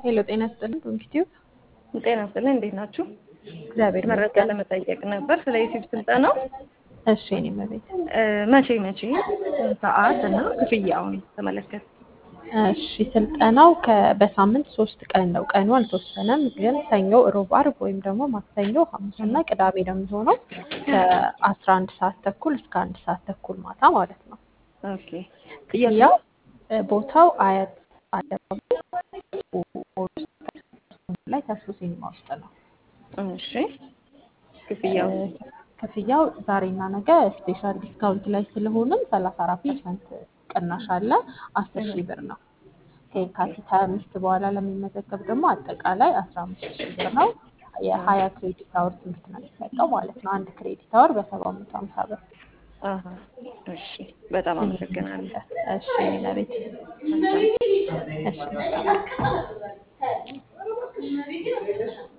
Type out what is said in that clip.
ሄሎ ጤና ይስጥልኝ ዶንኪቲዩብ ጤና ይስጥልኝ። እንዴት ናችሁ? እግዚአብሔር መረጃ ይመስገን። ለመጠየቅ ነበር ስለ ዩቲዩብ ስልጠናው እሺ እኔ መቤት እ፣ መቼ መቼ ሰዓት እና ክፍያውን ተመለከት። እሺ ስልጠናው ከ- በሳምንት ሶስት ቀን ነው። ቀኑ አልተወሰነም፣ ግን ሰኞ፣ ሮብ፣ አርብ ወይም ደግሞ ማክሰኞ፣ ሐሙስ እና ቅዳሜ ነው የሚሆነው ከአስራ አንድ ሰዓት ተኩል እስከ አንድ ሰዓት ተኩል ማታ ማለት ነው። ኦኬ ክፍያው እ፣ ቦታው አያት አደባባይ ላይ ተስፎ ሲኒማ ውስጥ ነው። እሺ ክፍያው እ፣ ክፍያው ዛሬና ነገ ስፔሻል ዲስካውንት ላይ ስለሆንም ሰላሳ አራት ፐርሰንት ቅናሽ አለ። አስር ሺህ ብር ነው። ከየካቲት ሀያ አምስት በኋላ ለሚመዘገብ ደግሞ አጠቃላይ አስራ አምስት ሺህ ብር ነው። የሀያ ክሬዲት አወር ትምህርት ነው የሚሰጠው ማለት ነው። አንድ ክሬዲት አወር በሰባ መቶ ሀምሳ ብር። አሀ፣ እሺ በጣም አመሰግናለሁ። እሺ ለቤት እሺ